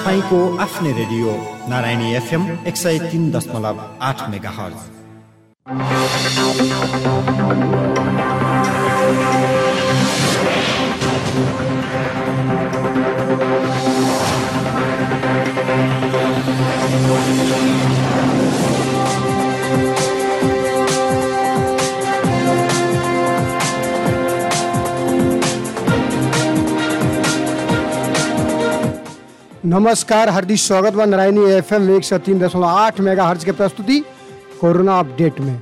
तपाईँको आफ्नै radio Narayani FM एक सय तिन दशमलव आठ मेगा हर्ज नमस्कार हार्दिक स्वागत बा नारायणी एफ एम एक सौ तीन दशमलव आठ मेगा हर्ज के प्रस्तुति कोरोना अपडेट में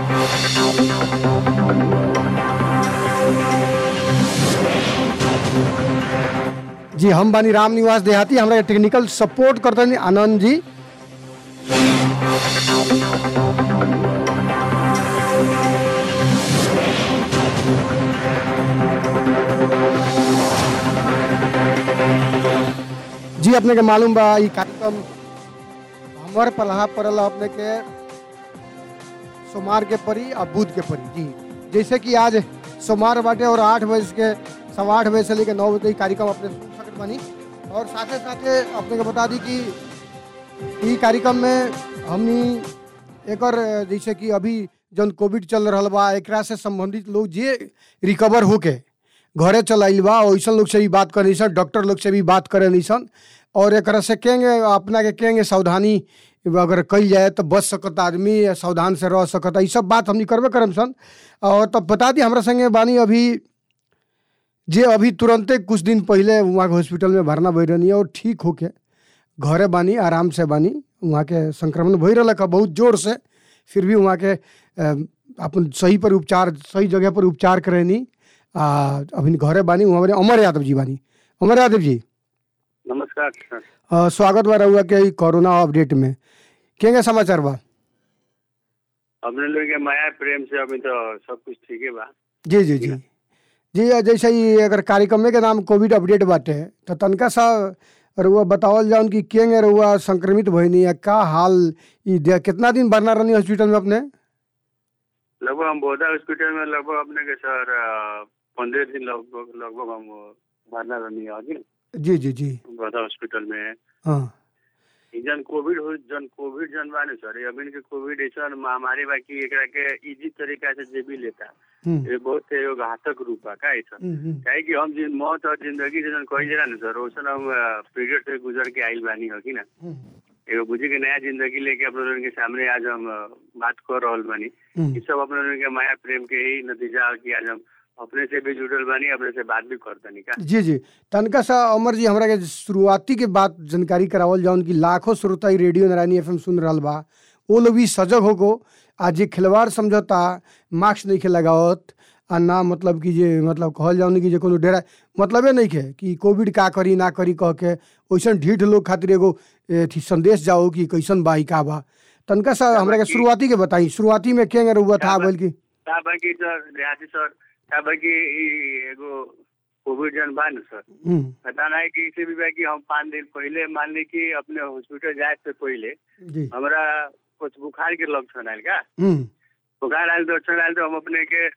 जी हम बानी राम निवास देहाती हमरा के टेक्निकल सपोर्ट करते आनंद जी जी अपने के मालूम बा ई कार्यक्रम हमर पलहा पड़ल अपने के सोमवार के परी और बुध के परी जी जैसे कि आज सोमवार बाटे और आठ बजे के सवा आठ बजे से लेकर नौ बजे तक ई कार्यक्रम अपने सुन सकत बानी और साथे साथे अपने के बता दी कि ई कार्यक्रम में हमनी एकर जैसे कि अभी जौन कोविड चल रहा बा एकरा से संबंधित लोग जे रिकवर होके घरे चल आइल बा वैसन लोग से भी बात करे सन डॉक्टर लोग से भी बात करे सन और एकरा से केंगे अपना के केंगे सावधानी अगर कल जाए तो बच सकता आदमी या सावधान से रह सकता ये सब बात हमनी करबे करम सन और तब बता दी हमरा संगे बानी अभी जे अभी तुरंते कुछ दिन पहले वहाँ के हॉस्पिटल में भरना भई रहनी और ठीक होके घरे बानी आराम से बानी वहाँ के संक्रमण भई रहा का बहुत जोर से फिर भी वहाँ के अ, अपन सही पर उपचार सही जगह पर उपचार करेनी आ अभी घरे बानी वहाँ बानी अमर यादव जी बानी अमर यादव जी नमस्कार सर अ, स्वागत बा रहुआ के ई कोरोना अपडेट में केंगे समाचार बा अपने लोग के माया प्रेम से अभी तो सब कुछ ठीक है बा जी जी जी जी अ, जैसे ही अगर कार्यक्रम के नाम कोविड अपडेट बाटे तो तनका सा रहुआ बतावल जाउन कि केंगे रहुआ संक्रमित भइनी या का हाल ई दे- कितना दिन भरना रहनी हॉस्पिटल में अपने लगभग हम बोधा हॉस्पिटल में लगभग अपने के सर पंद्रह दिन लगभग लगभग हम भरना रहनी है अभी जी जी जी बोधा हॉस्पिटल में हाँ ई जन कोविड हो जन कोविड जन बा ने सर अभी के कोविड ऐसा महामारी बा कि एकरा के इजी तरीका से जे भी लेता हम्म, ये बहुत एगो घातक रूप बा का ऐसा हम्म, हम्म, काहे कि हम जिन मौत और जिंदगी से जन कही जरा ना सर वैसन हम पीरियड से गुजर के आइल बानी हो कि ना हम्म, एगो बुझी के नया जिंदगी लेके अपने लोगन के सामने आज हम अ, बात कर रहल बानी हम्म। ई सब अपने लोगन के माया प्रेम के ही नतीजा है कि आज हम अपने से भी जुड़ल बानी अपने से बात भी करतनी का जी जी तनका सा अमर जी हमरा के शुरुआती के बात जानकारी करावल जाउन कि लाखों श्रोता ई रेडियो नारायणी एफएम सुन रहल बा वो लोग भी सजग होगो आ जे खिलवाड़ समझता मास्क नहीं के लगावत आ ना मतलब कि जे मतलब कहल जाउन कि जे कोनो डेरा मतलबे नहीं के कि कोविड का करी ना करी कह के वैसन ढीठ लोग खातिर एगो अथी संदेश जाओ कि कैसन बा ई का बा तनका सा हमरा के शुरुआती के बताई शुरुआती में केंगे रहुआ था बोल की का बाकी सर देहाती सर का बाकी ई एगो कोविड जन बा न सर हम्म, पता नहीं कि इसे भी बा कि हम पाँच दिन पहले मान ली कि अपने हॉस्पिटल जाए से पहले जी हमरा कुछ बुखार के लक्षण आयल का हम्म, बुखार आयल तो लक्षण आयल तो हम अपने के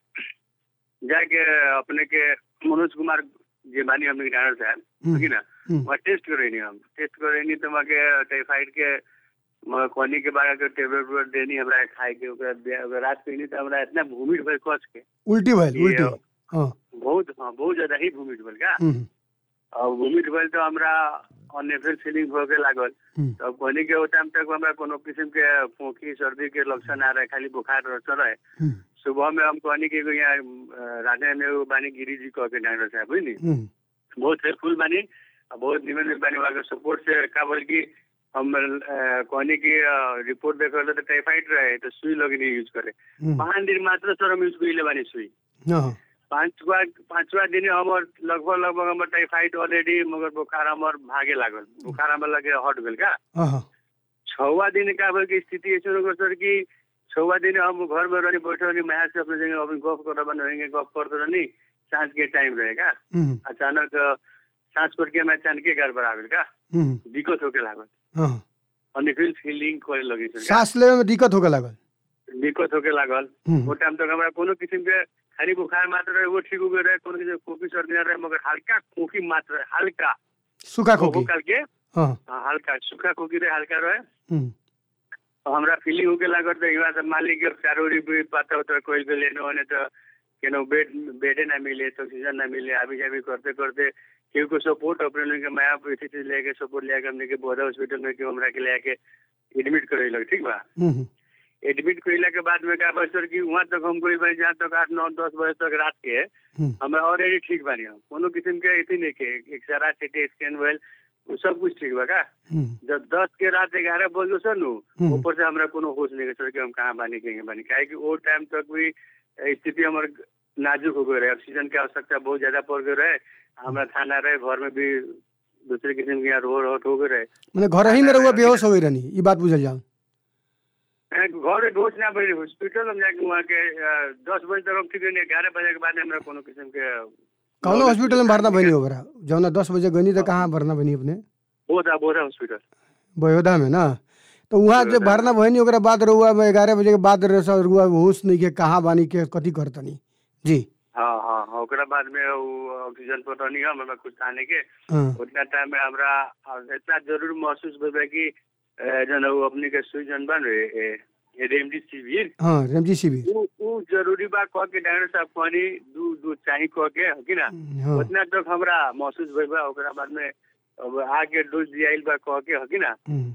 जाके अपने के मनोज कुमार जे बानी हमने के डॉक्टर साहब हम्म, ठीक ना हम्म, वहाँ टेस्ट करेनी हम टेस्ट करेनी तो वहाँ के टाइफाइड के मगर कोनी के बाद टेबलेट उबलेट देनी हमरा खाए के ओकरा दे- ओकरा रात पीनी तो हमरा इतना भूमिट भइल कस के उल्टी भइल ये- उल्टी हाँ बहुत हाँ बहुत ज्यादा ही भूमिट भइल का हम्म, और भूमिट भइल तो हमरा अननेफिल फीलिंग होके लागल हम्म, तो कोनी के वो टाइम तक हमरा कोनो किस्म के फोकी सर्दी के लक्षण आ रहे खाली बुखार रहता रहे हम्म, सुबह में हम कहनी कि एगो यहाँ अ, राजा में एगो बानी गिरी जी कह के डॉक्टर साहब बुझली हम्म, बहुत हेल्पफुल बानी और बहुत निमन भी बानी वहाँ के सपोर्ट से का बोल की हम अ, कहनी की रिपोर्ट देख रहे तो टाइफाइड रहे तो सुई लगनी यूज करे हम्म, पाँच दिन मात्र सर हम यूज कइले बानी सुई हाँ, पांचवा पांचवा दिन हमर लगभग लगभग हमर टाइफाइड ऑलरेडी मगर बुखार हमर भागे लागल बुखार हमर लगे हट गेल का हाँ, हाँ, छवा दिन का भेल कि स्थिति ऐसे हो गल सर कि छवा दिन हम घर में रहनी बैठे रहनी मैं से अपने जगह अभी गप कर बन रहेंगे गप करते रहनी सांझ के टाइम रहेगा हम्म, अचानक अ, सांस पर के मैं अचानक के गड़बड़ा गेल का हम्म, दिक्कत होके लागल हाँ। अनफिल फीलिंग करे लगी सर का। सांस लेवे में दिक्कत होके लागल दिक्कत होके लागल हम्म, वो टाइम तक हमरा कोनो किस्म के खाली बुखार मात्र रहे वो ठीक हो गए रहे कोनो किस्म के खोखी सर्दी ना रहे मगर हल्का खोखी मात्र रहे हल्का सूखा खोखो खोखी काल के हाँ हाँ, हल्का सूखा खोकी रहे हल्का रहे हम्म, और हमरा फीलिंग होके लागत है यहाँ से मालिक के चारों ओरी भी पता होता है कोई के लेने होने तो केनो बेड बेडे ना मिले तो ऑक्सीजन ना मिले अभी जाभी करते करते केहू को सपोर्ट अपने लोग के माया पैसे चीज लेके सपोर्ट लेके हमने के बोधा हॉस्पिटल में केहू हमरा के लेके एडमिट करे लग ठीक बा हम्म, एडमिट कइला के बाद में का बस कि वहाँ तक हम कोई भाई जहाँ तक आठ नौ दस बजे तक रात के हम्म, हमें ऑलरेडी ठीक बानी हम कोनो किस्म के अथी नहीं के एक्सरा सिटी स्कैन वेल वो सब कुछ ठीक बा का हम्म, जब दस के रात ग्यारह बजे सर नु हम्म। ऊपर से हमरा कोनो होश नहीं सर कि हम कहाँ बानी कहीं बानी काहे कि वो टाइम तक भी स्थिति हमर नाजुक हो गए रहे ऑक्सीजन की आवश्यकता बहुत ज्यादा पड़ गए रहे हमरा थाना रहे घर में भी दूसरे किस्म के यहाँ रोड रोड हो गए रहे मने घर ही में रहुआ बेहोश हो गई रहनी ई बात बुझल जाओ ए, घर में डोज ना बनी हॉस्पिटल में जाके वहाँ के अ, दस बजे तक हम ठीक नहीं ग्यारह बजे के बाद हमरा कोनो किस्म के कौनो हॉस्पिटल में भरना बनी हो बरा जौना दस बजे गनी तो कहाँ भरना बनी अपने बोधा बोधा हॉस्पिटल बयोदा में ना तो वहाँ जब बड़ौदा। भरना भइनी ओकरा बाद रहुआ में ग्यारह बजे के बाद रह- सब रहुआ होश नहीं के कहाँ बानी के कथी करतनी जी हाँ हाँ हाँ ओकरा बाद में वो ऑक्सीजन पर रहनी हम हमें कुछ खाने के हाँ उतना टाइम में हमरा अ, इतना जरूर महसूस भइल कि अ, जन वो अपने के सुई जन बन रहे रेमडेसिविर हाँ रेमजी शिविर उ उ जरूरी बा कह के डॉक्टर साहब कहनी दू दू चाही कह के हो कि ना हाँ उतना तक हमरा महसूस भइल बा ओकरा बाद में अब आगे डोज दियाइल बा कह के हो कि ना हम्म।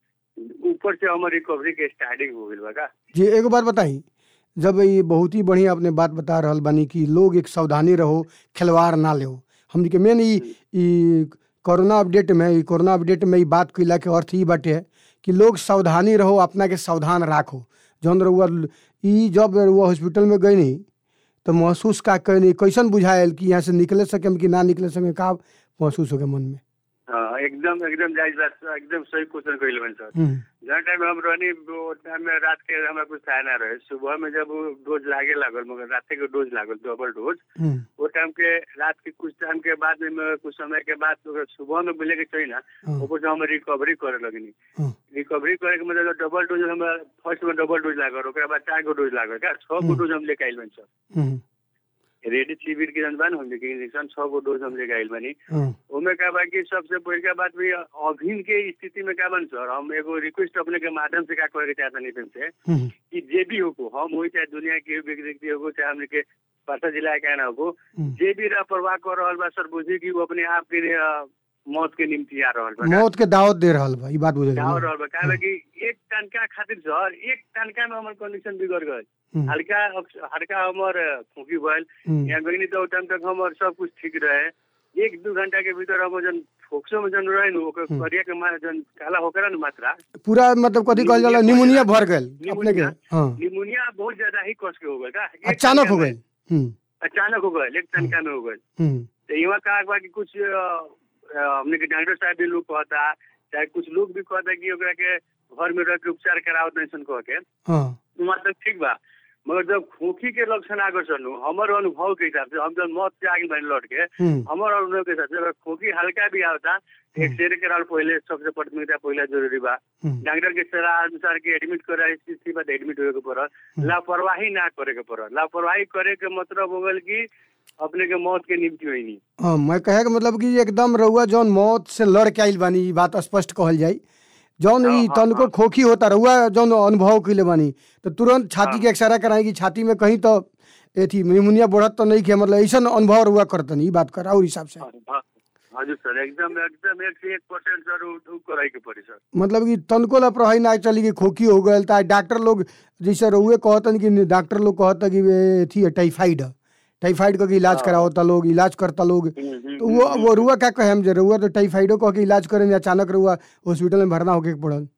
ऊपर से हमर रिकवरी के स्टार्टिंग हो गइल बा का जी एगो बात बताई जब ये बहुत ही बढ़िया अपने बात बता रहल बानी कि लोग एक सावधानी रहो खिलवाड़ ना ले हमनी के मेन ई ई कोरोना अपडेट में ई कोरोना अपडेट में ई बात कइला के अर्थ ई बाटे कि लोग सावधानी रहो अपना के सावधान राखो जौन रउआ ई जब रउआ हॉस्पिटल में गई नहीं तो महसूस का कहीं कैसन बुझायल कि यहाँ से निकले सके कि ना निकले सके का महसूस हो गया मन में हाँ एकदम एकदम जायज बात एकदम सही क्वेश्चन कइल बन सर हम्म, जहाँ टाइम हम रहनी वो टाइम में रात के हमरा कुछ खाए ना रहे सुबह में जब वो डोज लागे लागल मगर रात के डोज लागल डबल डोज हम्म, वो टाइम के रात के कुछ टाइम के बाद में कुछ समय के बाद तो सुबह में बोले के चाहिए ना हाँ, ऊपर से हम रिकवरी करे लगनी हाँ, रिकवरी करे के मतलब डबल डोज हम फर्स्ट में डबल डोज लागल ओकरा बाद चार गो डोज लागल का छह गो हम्म। डोज हम लेके आइल बनी सर हम्म, रेडी शिविर के जन बान हम लेके इंजेक्शन छह गो डोज हम लेके आइल बनी हाँ, ओमे का बा कि सबसे पहिल बात भी अभिन के स्थिति में का बन सर हम एगो रिक्वेस्ट अपने के माध्यम से का करे के चाहता नहीं तुमसे हम्म, कि जे भी हो को हम हो चाहे दुनिया के भी व्यक्ति हो चाहे हमने के पता जिला के ना हो हम्म। जे भी लापरवाह कर रहल बा सर बुझी कि वो अपने आप के लिए, अ, मौत के निम्ति आ रहल बा मौत के दावत दे रहल बा ई बात बुझल जाओ जाओ रहल बा काहे कि एक टनका खातिर सर एक टनका में हमर कंडीशन बिगड़ गए हम्म, हल्का हल्का हमर फूकी भइल हम्म, यहाँ गई तो टाइम तक हमर सब कुछ ठीक रहे एक दू घंटा के भीतर हम जन फोक्सो में जन रहे नु ओकर हम्म। करिया के मा जन काला होकर न मात्रा पूरा मतलब कथी कहल जाला निमोनिया निमोनिया भर गल अपने के निमोनिया। हाँ निमोनिया बहुत ज्यादा ही कस के हो गए का एक अचानक हो टनका गए में- हम्म, अचानक हो गए एक टनका में हो गए हम्म, तो यहाँ कहा बा कि कुछ अ, अ, हमने के डॉक्टर साहब भी लोग कहता चाहे कुछ लोग भी कहता कि ओकरा के घर में रह के उपचार करावत नहीं सन कह के हाँ वहाँ तक ठीक बा मगर जब खोखी के लक्षण आगे सनु हमर अनुभव के हिसाब से हम जब मौत से आगे बन लौट के हम्म, हमर अनुभव के हिसाब से अगर खोखी हल्का भी आवता एक्सरे कराल पहले सबसे प्राथमिकता पहले जरूरी बा हम्म, डॉक्टर के सलाह अनुसार के एडमिट करे स्थिति बाद एडमिट होए के पड़ल लापरवाही ना करे के पड़ल लापरवाही करे के मतलब हो गल कि अपने के मौत के निम्ति हुई नहीं हाँ मैं कहे के मतलब कि एकदम रउआ जौन मौत से लड़ के आइल बानी ई बात स्पष्ट कहल जाई जौन हाँ, ई हाँ, तनको हाँ। खोखी होता रउआ जौन अनुभव कइले बानी तो तुरंत छाती हाँ। के एक्सरा कराई कि छाती में कहीं तो एथी निमोनिया बढ़त तो नहीं के मतलब ऐसन अनुभव रउआ करतन ई बात कर और हिसाब से हाँ, हजुर सर एकदम एकदम एक से एक परसेंट सर उ उ करे के पड़ी सर मतलब कि तनको ला प्रभावी ना चली कि खोखी हो गल ता डॉक्टर लोग जैसे रउए कहतन कि डॉक्टर लोग कहता कि ये एथी है टाइफाइड है टाइफाइड का इलाज हाँ। करावता लोग इलाज करता लोग हम्म, हम्म, तो वो हम्म, वो रुआ का कहे हम जे रुआ तो टाइफाइडो कह के इलाज करें अचानक रुआ हॉस्पिटल में भरना होके पड़ल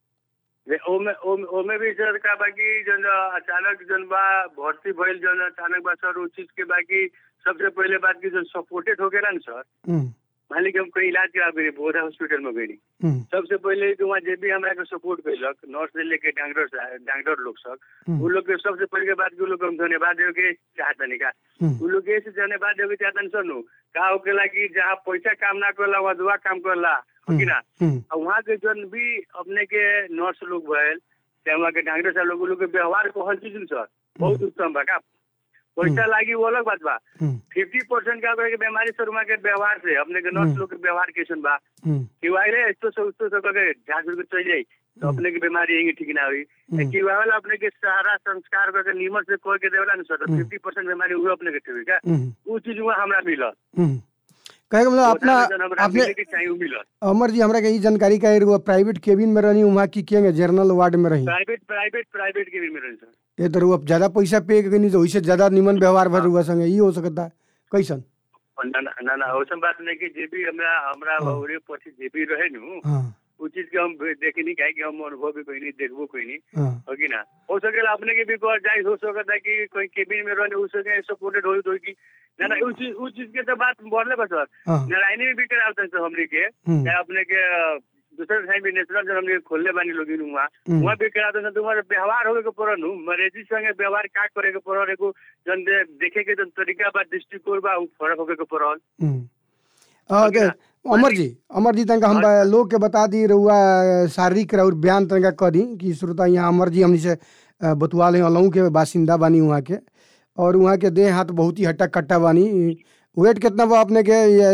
जे ओमे ओमे ओमे भी सर का बाकी जन अचानक जन बा भर्ती भइल जन अचानक बा सर उ चीज के बाकी सबसे पहले बात की जन सपोर्टेड हो गेला न सर हम्म, मान ली कि हम कहीं इलाज करा गए बोधा हॉस्पिटल में गई हम्म, सबसे पहले कि वहाँ जे भी हमरा के सपोर्ट कैलक नर्स से लेके डॉक्टर सा- डॉक्टर लोग सब हम्म, उ लोग के सबसे पहले के बात के उ लोग के हम धन्यवाद देवे के चाहतनी का हम्म, उ लोग के ऐसे धन्यवाद देवे के चाहतनी सर नु का होकेला कि जहाँ पैसा काम ना करला वहाँ दुआ काम करला हो कि ना हम्म, और वहाँ के जन भी अपने के नर्स लोग भयल चाहे वहाँ के डॉक्टर साहब लोग उ लोग के व्यवहार को हर चीज न सर बहुत उत्तम बा का पैसा लागी वो अलग बात बा हम्म, फिफ्टी परसेंट का करे के बीमारी से रुमा के व्यवहार से अपने के नर्स लोग के व्यवहार कैसन बा हम्म, कि वाले एस्तो से उस्तो से करके झांस के चल जाई तो अपने के बीमारी यही ठीक ना हुई हम्म। कि वाला अपने के सहारा संस्कार करके नीमन से कोई के देवला ना सर हम्म। फिफ्टी परसेंट बीमारी हुई अपने के ठीक हुई का हम्म, उ चीज हुआ हमरा मिलल हम्म। कहे के मतलब अपना हमरा अपने मिले के चाहिए उ मिलल अमर जी हमरा के ई जानकारी का रहुआ प्राइवेट केबिन में रहनी वहाँ की केंगे जनरल वार्ड में रही प्राइवेट प्राइवेट प्राइवेट के भी मिलल सर ये तो रहुआ ज्यादा पैसा पे करनी तो वैसे ज्यादा निमन व्यवहार भर रहुआ संगे ई हो सकता है कैसन और ना ना- ना ना औसन बात नहीं कि जे भी हमरा हमरा हाँ। औरे पछि जे भी रहे नु हाँ उ चीज के हम देखे नहीं काहे कि हम अनुभव भी कोई नहीं देखबो कोई नहीं हाँ हो कि ना हो सकेला अपने के भी कर जाए हो सकता है कि कोई केबिन में रहने उस सके सपोर्टेड हो तो कि ना ना उस चीज उस चीज के तो बात बढ़ले बस सर हाँ नारायणी में भी करावते सर हमने के हम्म, चाहे अपने के अ, दूसरे साइड भी नेशनल जब हमने खोलने बानी लोग वहाँ हम्म, वहाँ भी कराते हैं तुम्हारे व्यवहार होवे के पड़न हूँ मरीजी संगे व्यवहार का करे के पड़ल एगो जन दे- देखे के जन तरीका बा दृष्टिकोण बा उ फर्क होवे के पड़ल हम्म। आ, के- अमर जी अमर जी तनका हम बा- लोग के बता दी रहुआ शारीरिक और बयान तनका कह दी कि श्रोता यहाँ अमर जी हमनी से अ, बतुआले अलहू के बासिंदा बानी वहाँ के और वहाँ के देह हाथ बहुत ही हट्टा कट्टा बानी वेट कितना बा अपने के ये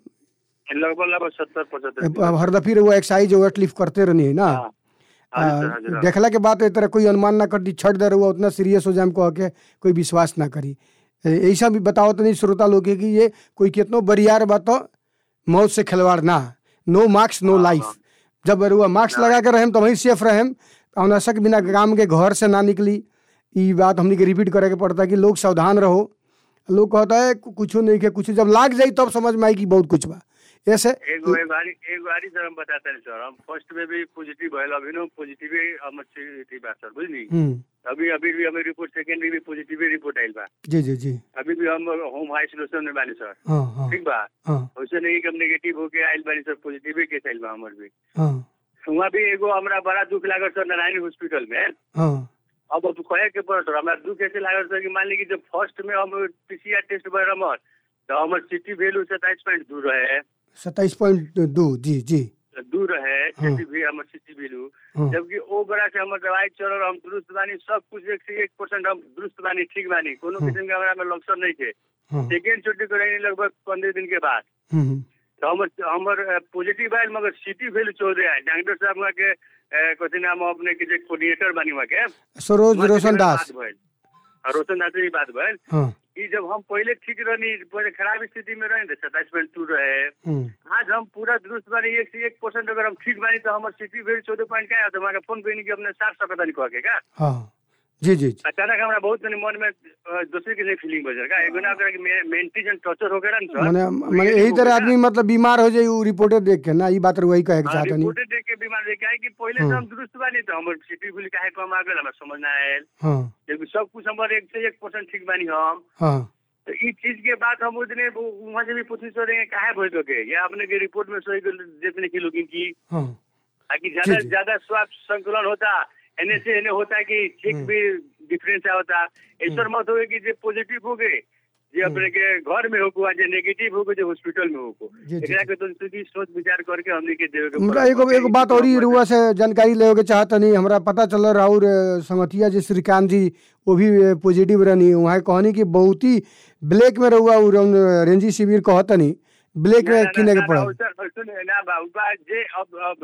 लगभग लगभग सत्तर पचहत्तर हर दफी रहुआ एक्सरसाइज वेट लिफ्ट करते रहनी है ना हाँ। हाँ जी सर, आ, हाँ जी सर। देखला के बाद ए तरह कोई अनुमान ना कर दी छट दे रहुआ उतना सीरियस हो जाए कह के कोई विश्वास ना करी ए- ऐसा भी बताओ तो नहीं श्रोता लोग के कि ये कोई कितनो बरियार बा तो मौत से खिलवाड़ ना नो मार्क्स नो हाँ, लाइफ हाँ। जब रहुआ मार्क्स लगा के रहेम तो वहीं सेफ रहेम अनावश्यक बिना काम के घर से ना निकली ई बात हमनी के रिपीट करे के पड़ता है कि लोग सावधान रहो लोग कहता है कु- कुछो नहीं के कुछ जब लाग जाई तब समझ में आई कि बहुत कुछ बा ऐसे एगो एक बारी एक बारी सर हम बताते हैं सर हम फर्स्ट में भी पॉजिटिव भयल अभी नो पॉजिटिव हम अच्छी बात सर बुझली हम्म अभी अभी भी हमें रिपोर्ट सेकेंड भी पॉजिटिव रिपोर्ट आयल बा जी जी जी अभी भी हम होम आइसोलेशन में बानी सर हाँ हाँ ठीक बा हाँ वैसे नहीं कि हम नेगेटिव होके आयल बानी सर पॉजिटिव केस आयल बा हमर भी हाँ वहाँ भी एगो हमरा बड़ा दुख लागल सर नारायणी हॉस्पिटल में हाँ अब अब कहे के पड़त सर हमरा दुख ऐसे लागल सर कि मान ली कि जब फर्स्ट में हम पीसीआर टेस्ट भर हमर तो हमर सिटी वैल्यू सत्ताईस पॉइंट दू रहे सत्ताईस पॉइंट दो जी जी दू रहे हाँ। सिटी भी हमर सिटी वैल्यू हाँ जबकि ओ बड़ा से हमर दवाई चलल हम दुरुस्त बानी सब कुछ एक से एक परसेंट हम दुरुस्त बानी ठीक बानी कोनो हाँ। किस्म के हमरा में लक्षण नहीं थे हाँ सेकेंड छुट्टी कराई लगभग पंद्रह दिन के बाद हम्म, तो हमर हमर पॉजिटिव आयल मगर सिटी वैल्यू चौदह आयल डॉक्टर साहब वहाँ के अ, कथी नाम है अपने के जे कोऑर्डिनेटर बानी वहाँ के सरोज वहाँ से रोशन मेरा दास बात भइल। और रोशन दास से भी बात भइल हाँ कि जब हम पहले ठीक रहनी पहले खराब स्थिति में रहे सत्ताईस पॉइंट टू रहे हम्म, आज हम पूरा दुरुस्त बानी एक से एक परसेंट अगर हम ठीक बानी तो हमारे सिटी वैल्यू चौदह पॉइंट क्या है तो हमारे फोन पे कि अपने साठ सकता नहीं कह के का हाँ जी जी जी अचानक हमरा बहुत तनी मन में अ, दूसरे किसी फीलिंग बजर का एगो ना अगर मेंटली जन टॉर्चर हो गया ना सर माने माने यही तरह आदमी मतलब बीमार हो जाए उ रिपोर्टे देख के ना ई बात वही कहे के चाहत नहीं रिपोर्टेड देख के बीमार देख के कि पहले से हम दुरुस्त बानी तो हमर सिटी वैल्यू काहे कम आ गेल हमरा समझ ना आयल हाँ जबकि सब कुछ हमर एक से एक परसेंट ठीक बानी हम हाँ तो ई चीज के बाद हम उतने वहाँ से भी पूछी सर काहे भइल के या अपने के रिपोर्ट में सही देखने की लोग की हाँ ताकि ज्यादा जी, जी। ज्यादा स्वास्थ्य संतुलन होता एने से एने होता है कि ठीक भी डिफरेंस होता ऐसा मत हो कि जे पॉजिटिव हो गए जे अपने के घर में होको जे नेगेटिव होको जे हॉस्पिटल में होको जी, जी, एकरा के तो सीधी सोच विचार करके हमने के देवे के उनका पड़त। एगो एगो बात और ही रुआ से जानकारी लेवे के चाहत नहीं हमरा पता चल राहुल संगतिया जी श्रीकांत जी वो भी पॉजिटिव रहनी वहाँ कहनी कि बहुत ही ब्लैक में रहुआ उ रौन रेंजी शिविर कहत नहीं ब्लैक ना, ना, में ना, किने के ना, पड़ल ना, सर, सुन ना बा उनका जे अब अब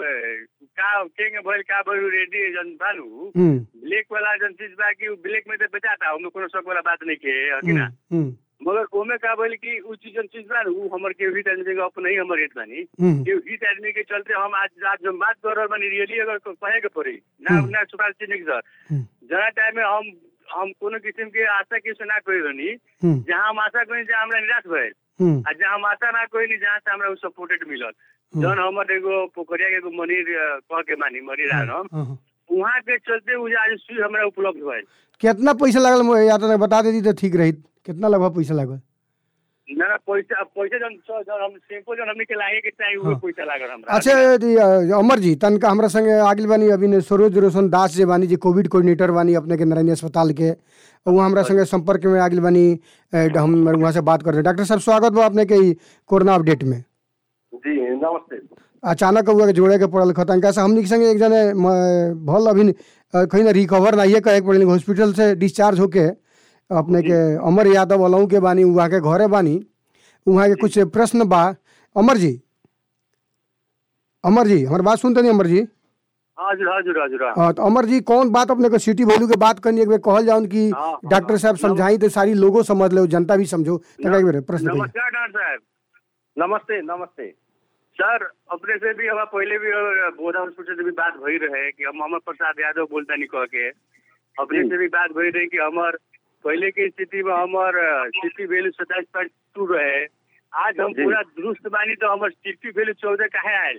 का केंगे भइल का भइल रेडी जन बानू हम्म ब्लैक वाला जन चीज बा कि ब्लैक में तो बेचाता उनमें कोनो शक वाला बात नहीं के है कि ना हम्म हम्म मगर ओमे का भइल कि उ चीज जन चीज बा न, उ हमर के हित आदमी के अपने ही हमर हित बानी हम्म के हित आदमी के चलते हम आज आज जब बात कर रहल बानी रियली अगर को- कहे के पड़ी ना हम्म। ना सुपाल चिन्ह सर हम्म जरा टाइम में हम हम कोनो किस्म के आशा के सुना कोई रहनी हम्म जहाँ हम आशा कोई जहाँ हमरा निराश भइल हम्म आ जहाँ हम आशा ना कोई नहीं जहाँ से हमरा उ सपोर्टेड मिलल जौन हमर एगो पोखरिया के एगो मनीर अ, कह के मानी मनीर आन हम हाँ, हाँ। वहाँ के चलते उ जे आज सुई हमरा उपलब्ध भइल कितना पैसा लागल मो- या तो बता देती तो ठीक रही कितना लगभग पैसा लागल ना ना पैसा पैसा जन जन हम सिंपल जन हमनी के लागे के चाहिए उहे पैसा लागल हमरा अच्छा ये, अ, अमर जी तनका हमरा संगे आगिल बानी अभी ने सरोज रोशन दास जे बानी जी कोविड कोऑर्डिनेटर बानी अपने के नारायणी अस्पताल के और वहाँ हमरा संगे संपर्क में आगिल बानी अ, हम वहाँ से बात करते डॉक्टर साहब स्वागत बा अपने के ई कोरोना अपडेट में जी नमस्ते अचानक हुआ के जोड़े के पड़ल खतंका से हमनी के संगे एक जने म, भल अभी अ, कहीं ना रिकवर नहीं कहे के पड़ल हॉस्पिटल से डिस्चार्ज होके अपने के अमर यादव अलऊ के बानी वहाँ के घरे बानी वहाँ के कुछ प्रश्न बा अमर जी अमर जी हमार बात सुनते नहीं अमर जी हजुर हजुर हजुर हाँ। हाँ तो अमर जी कौन बात अपने को सिटी वैल्यू के बात करनी एक बेर कहल जाऊन कि हाँ, हाँ, डॉक्टर साहब समझाई तो सारी लोगों समझ ले जनता भी समझो तनिका एक बेर प्रश्न करिए नमस्कार डॉक्टर साहब नमस्ते नमस्ते सर अपने से भी हमारा पहले भी अ, बोधा हॉस्पिटल से भी बात भई रहे कि हम अमर प्रसाद यादव बोलता नहीं कह के अपने जी। से भी बात भई रही कि हमार पहले की स्थिति में हमार सिटी वैल्यू सत्ताईस पॉइंट टू रहे आज हम जी। पूरा दुरुस्त बानी तो हमार सिटी वैल्यू चौदह काहे आयल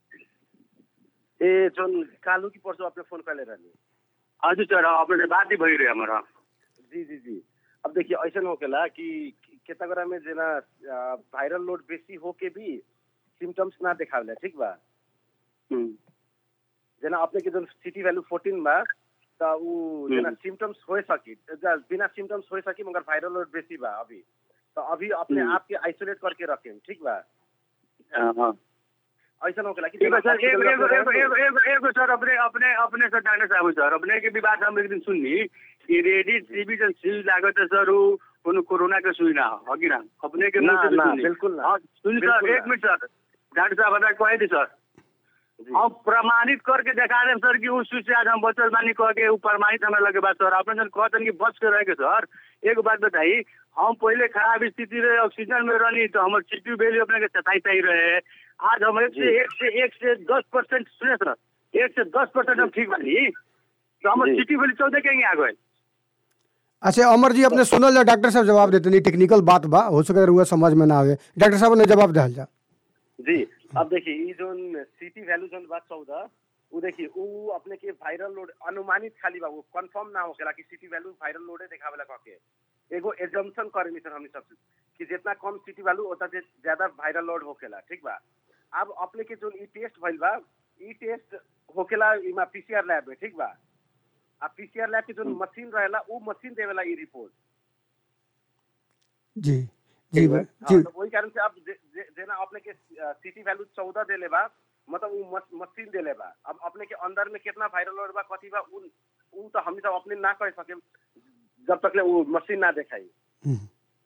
ए जोन कालू की परसों आपने फोन कर ले रहनी हजुर सर अपने से बात ही भई रहे हमारा जी जी जी अब देखिए ऐसा होकेला कि केता गरा में जेना आ, वायरल लोड बेसी होके भी सिम्टम्स ना देखावेला ठीक बा हम्म, जेना अपने के जोन सिटी वैल्यू 14 बा त उ जेना सिम्टम्स हो सकी ज- बिना सिम्टम्स हो सकी मगर वायरल लोड बेसी बा अभी तो अभी अपने हम्म। आप के आइसोलेट करके रखें ठीक बा हाँ, हाँ। ऐसा होकेला कि ठीक है जेना सर एक hospital एक में एक रहे- एक एक एक सर अपने अपने अपने सर डॉक्टर साहब सर अपने की भी बात हम एक दिन सुननी कि रेडी टीबी जन सुई लागत है सर उ कोनो कोरोना के सुई ना हो कि ना अपने के मुंह ना, से भी ना, सुननी। बिल्कुल ना। हाँ, सुनी बिल्कुल सर एक ना। मिनट सर डॉक्टर साहब बता कहे थी सर जी। हम प्रमाणित करके दिखा दें सर कि उस सुई से आज हम बचल बानी कह के उ प्रमाणित हमें लगे बात सर आपने जन कहते कि बच के रह के सर एक बात बताई हम पहले खराब स्थिति रहे ऑक्सीजन में रहनी तो हमारे सिटी वैल्यू अपने के सताई सही रहे आज हम एक से जी। एक से एक से दस परसेंट सुने सर एक से दस परसेंट हम ठीक बानी तो हमारे जी। सिटी वैल्यू चौदह कहीं आ गए अच्छा अमर जी अपने सुनल जा डॉक्टर साहब जवाब देते नहीं टेक्निकल बात बा हो सके हुआ समझ में ना आवे डॉक्टर साहब ने जवाब दहल जा जी अब देखिए ये जोन सिटी वैल्यू जोन बा चौदह वो देखिए वो अपने के वायरल लोड अनुमानित खाली बा वो कंफर्म ना होकेला कि सिटी वैल्यू वायरल लोडे देखावेला कह के एगो एजम्पशन करेनी सर हमनी सब कि जितना कम सिटी वैल्यू उतना जे- ज्यादा वायरल लोड होकेला ठीक बा अब अपने के जोन ई टेस्ट भइल बा ई टेस्ट होकेला इमा पीसीआर लैब में ठीक बा आ पीसीआर लैब के जोन मशीन रहेला वो मशीन देवेला ई रिपोर्ट जी जी बा- जी हाँ, तो वही कारण से अब जे- जे- जेना अपने के सिटी वैल्यू चौदह देले बा मतलब उ मस- मशीन देले बा अब अपने के अंदर में कितना वायरल लोड बा कथी बा उन उ तो हम सब अपने ना कह सके जब तक ले वो मशीन ना देखाई हम्म।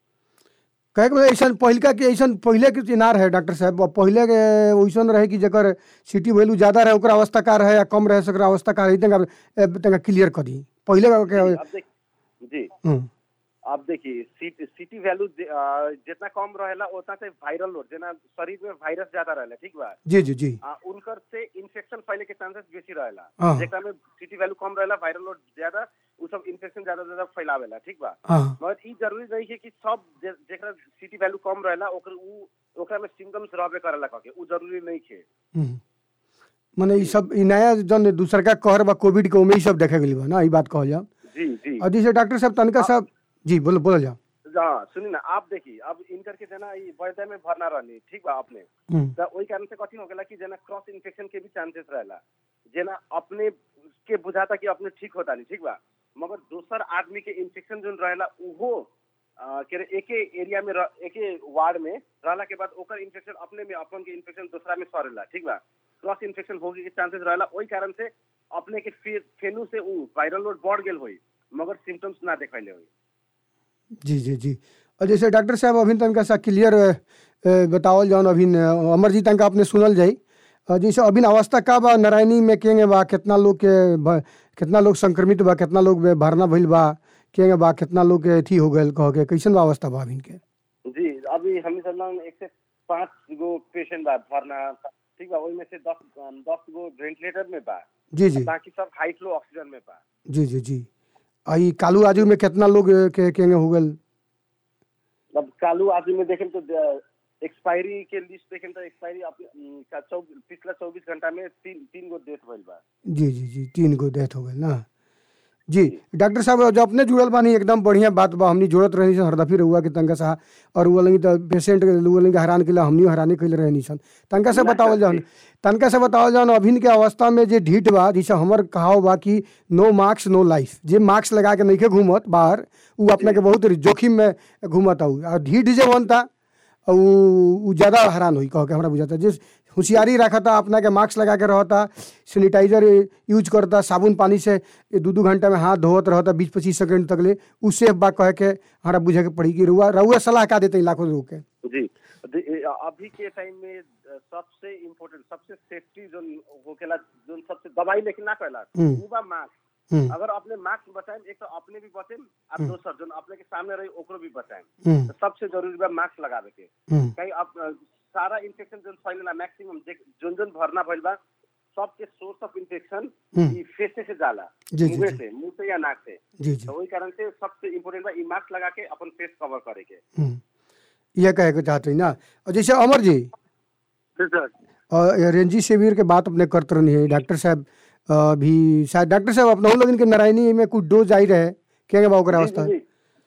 कहे के ऐसा पहिलका के ऐसा पहले के चिनार है डॉक्टर साहब अब पहले के वैसन रहे कि जकर सिटी वैल्यू ज्यादा रहे ओकरा अवस्था का रहे या कम रहे सकर अवस्था का रहे तंगा तंगा क्लियर कर दी पहले का के अब देख जी हम्म, अब देखिए सिटी सिटी वैल्यू जितना कम रहेला उतना से वायरल लोड जेना शरीर में वायरस ज्यादा रहेला ठीक बा जी जी जी आ, उनकर से इन्फेक्शन फैले के चांसेस बेसी रहेला हाँ। जेकरा में सिटी वैल्यू कम रहेला वायरल लोड ज्यादा उ सब इन्फेक्शन ज्यादा ज्यादा फैलावेला ठीक बा हाँ मगर ई जरूरी नहीं है कि सब जे- जेकरा सिटी वैल्यू कम रहेला ओकर उ ओकरा में सिम्टम्स रहबे करेला कह के उ जरूरी नहीं है हम्म। मने ई सब ई नया जन दूसर का कहर बा कोविड के ओमे ई सब देखे गेली बा ना ई बात कहल जाओ जी जी और जैसे डॉक्टर साहब तनका साहब जी बोलो बोलो जाओ हाँ सुनी ना आप देखिए अब इनकर के जना ई वैद्य में भरना रहनी ठीक बा अपने हम्म, त ओई कारण से कठिन हो गेला कि जना क्रॉस इन्फेक्शन के भी चांसेस रहेला जेना अपने के बुझाता कि अपने ठीक होता नहीं ठीक बा मगर दोसर आदमी के इन्फेक्शन जोन रहेला उहो आ, के रे एके एरिया में रह, एके वार्ड में रहला के बाद ओकर इन्फेक्शन अपने में अपन के इन्फेक्शन दूसरा में सरेला ठीक बा क्रॉस इन्फेक्शन होगे के चांसेस रहेला ओई कारण से अपने के फे, फेनू से उ वायरल लोड बढ़ गेल होई मगर सिम्टम्स ना देखाइले होई जी जी जी और जैसे डॉक्टर साहब अभी तनका सा क्लियर बतावल जाओ अभी अमर जी तनका अपने सुनल जाई अ, जैसे अभी अवस्था का बा नारायणी में केंगे बा कितना लोग के भ- कितना लोग संक्रमित बा कितना लोग बे- भरना भइल बा केंगे बा कितना लोग के अथी हो गए कह के कैसन बा अवस्था बा अभी के जी अभी हम सब लोग एक से पाँच गो पेशेंट बा भरना ठीक बा ओई में से दस दस गो वेंटिलेटर में बा जी जी बाकी सब हाई फ्लो ऑक्सीजन में बा जी जी जी आ ई कालू आजू में कितना लोग अ, के केंगे हो गए अब कालू आदमी में देखें तो एक्सपायरी के लिस्ट देखें तो एक्सपायरी पिछला चौबीस घंटा में तीन तीन गो डेथ भइल बा जी जी जी तीन गो डेथ हो गए ना जी डॉक्टर साहब जो अपने जुड़ल बानी एकदम बढ़िया बात बा हमनी जोड़त रहनी सन हरदफी रहुआ के तनका सा और वो लगी तो पेशेंट के वो लगी हैरान के लिए हमनी हैरानी कैले रहनी सन तनका से बतावल जाओ तनका से बतावल जाओ अभिन के अवस्था में जे ढीठ बा जैसे हमर कहाव बा कि नो मार्क्स नो लाइफ जे मार्क्स लगा के नइखे घूमत बाहर उ अपने के बहुत जोखिम में घूमत आउ और ढीठ जे बनता उ उ ज्यादा हैरान होई कह के हमरा बुझाता जे होशियारी रखता अपना के मास्क लगा के रहता सैनिटाइजर यूज करता साबुन पानी से ये दू दू घंटा में हाथ धोवत रहता बीस पच्चीस सेकंड तक ले उससे बा कह के हमारा बुझे के पड़ी कि रुआ रउआ सलाह का देते लाखों लोग के जी दे- ए, अभी के टाइम में अ, सबसे इम्पोर्टेंट सबसे सेफ्टी जोन होकेला जोन सबसे दवाई लेकिन ना कहला हम्म। उ बा मास्क हम्म, अगर अपने मास्क बचाएं एक तो अपने भी बचें और दोसर जोन अपने के सामने रही ओकरो भी बचाएं हम्म, तो सबसे जरूरी बा मास्क लगावे के हम्म, कहीं अब अ, सारा इन्फेक्शन जोन फैलेला मैक्सिमम जोन जोन भरना भइल बा सबके सोर्स ऑफ इन्फेक्शन हम्म। ई फेस से जाला जी, जी, मुंह जी। से मुंह से या नाक से जी जी तो वही कारण से सबसे इम्पोर्टेंट बा ई मास्क लगा के अपन फेस कवर करे के हम्म, ये कहे के चाहते हैं ना और जैसे अमर जी जी सर और ये रेंजी शिविर के बात अपने करते रहनी है डॉक्टर साहब अ, भी शायद डॉक्टर साहब अपना लोग इनके नारायणी में कुछ डोज आई रहे क्या बा ओकरा जी, अवस्था जी, जी।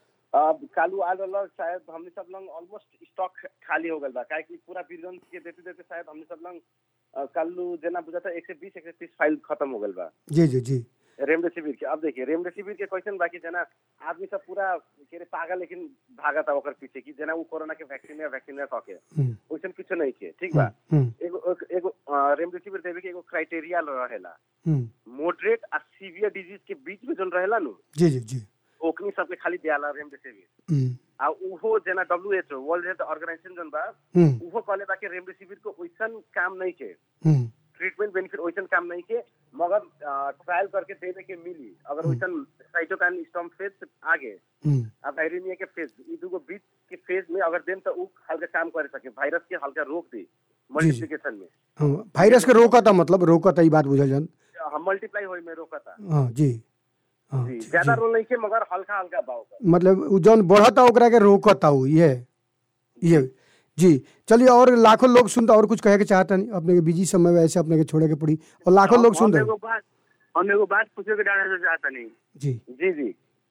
अब कालू आल वाला शायद हमने सब लोग ऑलमोस्ट स्टॉक खाली हो गल बा काहे कि पूरा वीरगंज के देते देते शायद हमने सब लोग अ, कालू जना बुझा था एक से बीस एक से तीस फाइल खत्म हो गल बा जी जी जी रेमडेसिविर के अब देखिए रेमडेसिविर के क्वेश्चन बाकी जना आदमी सब पूरा के रे पागल लेकिन भागा था ओकर पीछे कि जना वो कोरोना के वैक्सीन या वैक्सीन या कके हम्म, वैसन कुछ नहीं के ठीक बा हम्म, एगो एक- एगो अ, रेमडेसिविर देवे के एगो क्राइटेरिया रहेला हम्म, मॉडरेट आ सीवियर डिजीज के बीच में जोन रहेला नु जी जी जी ओकनी सबके खाली दियाला रेमडेसिविर हम्म, आ उहो जना WHO world health organization zone बा हम्म, उहो कहले बा कि रेमडेसिविर को वैसन काम नहीं के हम्म, ट्रीटमेंट बेनिफिट वैसन काम नहीं के मगर ट्रायल करके देवे के मिली अगर वैसन साइटोकाइन स्टॉम फेज से आगे हम्म, अब वायरिनिया के फेज ई दूगो बीच के फेज में अगर देम तो उ हल्का काम करे सके वायरस के हल्का रोक दी मल्टीप्लिकेशन में हाँ, वायरस के रोकता मतलब रोकता ई बात बुझल जान हम मल्टीप्लाई होई में रोकता हाँ जी हाँ जी जी, ज्यादा जी। रोल नहीं के मगर हल्का हल्का भाव का मतलब उ जौन बढ़ता ओकरा के रोकता उ ये ये जी चलिए और लाखों लोग सुनता और कुछ कहे के चाहता नहीं अपने के बिजी समय में ऐसे अपने के छोड़े के पड़ी और लाखों लोग सुन हम रहे एगो बात हम एगो बात पूछे के डाले से चाहता नहीं जी जी जी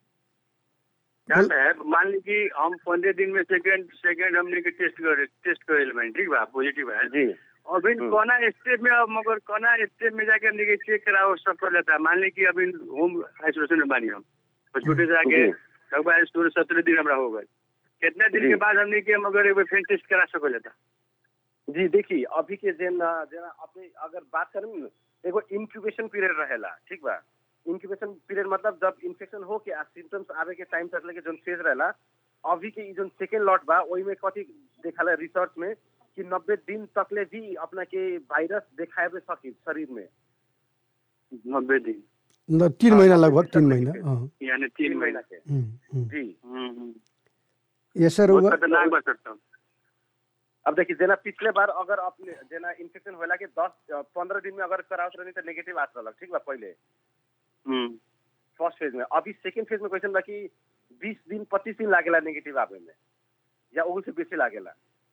जान है मान ली कि हम पंद्रह दिन में सेकंड सेकंड हमने के टेस्ट करे टेस्ट करे लेबन ठीक बा पॉजिटिव है जी अभी कोना स्टेप में अब मगर कोना स्टेप में जाके हमने के चेक कराओ सब कर लेता है मान ली कि अभी होम आइसोलेशन में बानी हम हॉस्पिटल से आके जी। लगभग सोलह सत्रह दिन हमरा हो गए कितना दिन जी। के बाद हमने के मगर एक बार फिर टेस्ट करा सको लेता जी देखिए अभी के जेन जेना अपने अगर बात करें न एगो इंक्यूबेशन पीरियड रहेला ठीक बा इंक्यूबेशन पीरियड मतलब जब इन्फेक्शन हो के सिम्टम्स आवे के टाइम तक लेके जोन फेज रहेला अभी के ई जोन सेकेंड लॉट बा ओई में कथी देखाला रिसर्च में कि नब्बे दिन तक ले भी अपना के वायरस देखावे सकी शरीर में नब्बे दिन न- तीन हाँ, महीना नब्बे लगभग दिन तीन तक महीना लेके। हाँ यानी तीन महीना के हम्म, हम्म। जी हम्म, हम्म। ये सर बहुत हुआ खतरनाक बा सकता हूँ अब देखिए जेना पिछले बार अगर अपने जेना इन्फेक्शन होला के दस पंद्रह दिन में अगर करावत रहनी तो नेगेटिव आत रहलक ठीक बा पहले हम्म फर्स्ट फेज में अभी सेकेंड फेज में क्वेश्चन बा कि बीस दिन पच्चीस दिन लागेला नेगेटिव आवे में या ओहू से बेसी लागेला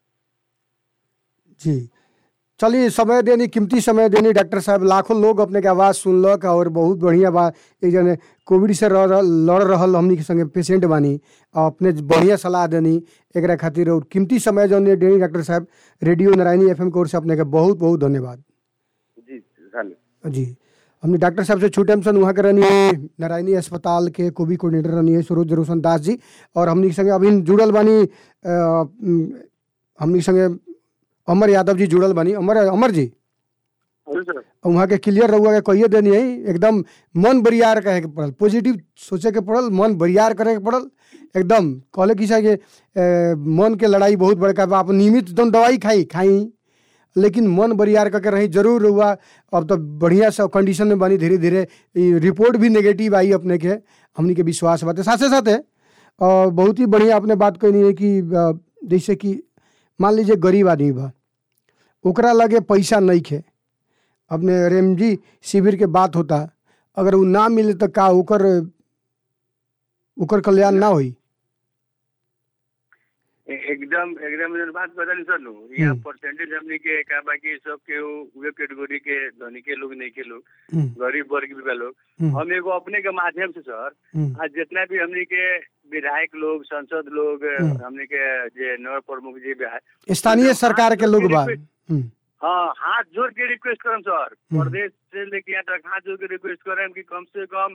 जी चलिए समय देनी कीमती समय देनी डॉक्टर साहब लाखों लोग अपने के आवाज़ सुनलक और बहुत बढ़िया बा एक जने कोविड से रह रहल- लड़ रहल हमनी के संगे पेशेंट बानी और अपने बढ़िया सलाह देनी एकरा खातिर और कीमती समय जौन देनी डॉक्टर साहब रेडियो नारायणी एफ एम कोर से अपने के बहुत बहुत धन्यवाद जी धन्यवाद जी हमने डॉक्टर साहब से छूटे हमसन वहाँ के रहनी है नारायणी अस्पताल के कोविड कोऑर्डिनेटर रहनी है सरोज रोशन दास जी और हमनी के संगे अभी जुड़ल बानी अ, उम, हमनी के संगे अमर यादव जी जुड़ल बानी अमर अमर जी हेलो सर वहाँ के क्लियर रहुआ के कहिए देनी है एकदम मन बरियार कहे के पड़ल पॉजिटिव सोचे के पड़ल मन बरियार करे के पड़ल एकदम कहले कि के ए, मन के लड़ाई बहुत बड़का बा आप नियमित एकदम दवाई खाई खाई लेकिन मन बरियार करके रही जरूर हुआ अब तो बढ़िया सब कंडीशन में बनी धीरे धीरे ई रिपोर्ट भी नेगेटिव आई अपने के हमनी के विश्वास बात साथे साथे और बहुत ही बढ़िया आपने बात कहनी है कि अ, जैसे कि मान लीजिए गरीब आदमी बा ओकरा लगे पैसा नहीं खे अपने रेमजी शिविर के बात होता अगर वो ना मिले तो का ओकर ओकर कल्याण ना होई ए- एकदम एकदम जन बात बदल सर नु यहाँ हम्म। परसेंटेज हमने के का बाकी सब के उ- वे कैटेगरी के धनी के लोग नहीं के लोग हम्म, गरीब वर्ग भी बा लोग हम्म, हम एगो अपने के माध्यम से सर हम्म, आज जितना भी हमने के विधायक लोग सांसद लोग हम्म। हमने के जे नगर प्रमुख जी भी है स्थानीय सरकार के लोग बा हम्म, हाँ हाथ जोड़ के रिक्वेस्ट करम सर हम्म। प्रदेश से लेके यहाँ तक हाथ जोड़ के रिक्वेस्ट करम कि कम से कम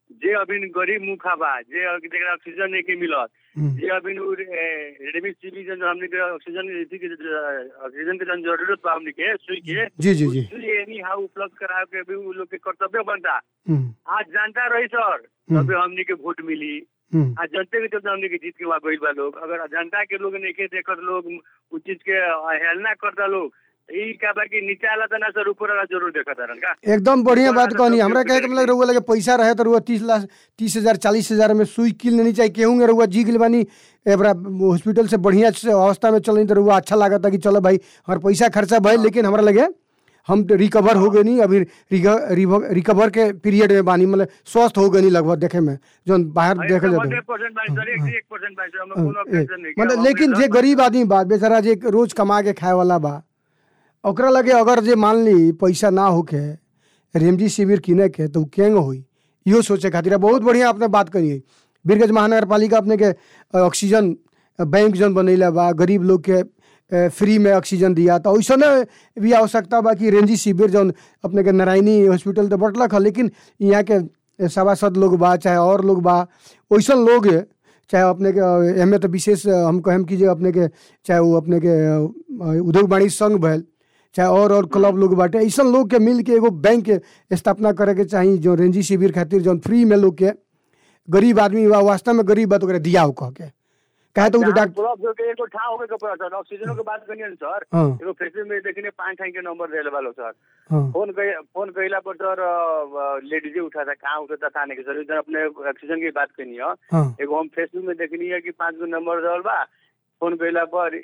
जे अभी गरीब मुखा बा जे जेकरा ऑक्सीजन नहीं के मिलत हम्म, जे अभी रेडमी सीबी जन हमने के ऑक्सीजन इसी के ऑक्सीजन के जन जरूरत बा हमने के सुई के जी जी जी सुई एनी हाउ उपलब्ध करा के भी उ लोग के कर्तव्य बनता हम्म, आज जानता रही सर तभी हमने के वोट मिली हम्म, आज जनते के चलते हमने के जीत के वहाँ गइल बा लोग अगर जनता के लोग नहीं के देखत लोग उस चीज के अवहेलना करता लोग ई का बा कि नीचे वाला तना सर ऊपर वाला जरूर देखत रहन का एकदम बढ़िया बात ऊपर वाला कहनी सब हमरा कहे के मतलब रहुआ लगे पैसा रहे तो रहुआ तीस लाख तीस हजार चालीस हजार में सुई किल नहीं चाहिए केहूँ रहुआ जी गिल बानी एबरा हॉस्पिटल से बढ़िया से अवस्था में चल तो रहुआ अच्छा लागता कि चलो भाई हमारे पैसा खर्चा भइल लेकिन हमरा लगे हम तो रिकवर हो गए नहीं अभी रिक- रिव- रिकवर के पीरियड में बानी मतलब स्वस्थ हो गए नहीं लगभग देखे में जो बाहर देखल जाता हंड्रेड परसेंट बाई सर एक से एक परसेंट बाई सर हमें कोनो ऑब्जेक्शन नहीं मतलब लेकिन जे गरीब आदमी बा बेचारा जे रोज कमा के खाए वाला बा ओकरा लगे अगर जे मान ली पैसा ना होके रेमजी शिविर किने के तो उ केंग होई इहो सोचे खातिर आ बहुत बढ़िया आपने बात करी है बीरगंज महानगर पालिका अपने के अ, ऑक्सीजन अ, बैंक जन बनैला बा गरीब लोग के अ, फ्री में ऑक्सीजन दिया तो ऐसा भी आवश्यकता बा कि रेंजी शिविर जौन अपने के नारायणी हॉस्पिटल तो बटलक है लेकिन यहाँ के सभासद लोग बा चाहे और लोग बा वैसन लोग चाहे अपने के एमे तो विशेष हम कहम कि जे अपने के चाहे वो अपने के अ, उद्योग वाणिज्य संघ भैल चाहे और और क्लब लोग बाटे ऐसन लोग के मिल के एगो बैंक के स्थापना करे के चाही जो रेंजी शिविर खातिर जौन फ्री में लोग के गरीब आदमी बा वास्तव में गरीब बा तो ओकरा दिया हो कह के कहे तो उ तो डॉक्टर पूरा के एगो ठाव होके के पड़ा सर ऑक्सीजन के बात करिए सर हाँ एगो फेसबुक में देखने पांच ठाई के नंबर देले वालो सर हाँ फोन कई फोन कइला पर सर लेडीजे उठा था कहाँ उठा था के सर इधर अपने ऑक्सीजन की बात करनी है हाँ एगो हम फेसबुक में देखनी है कि पांच गो नंबर रहल बा फोन कइला पर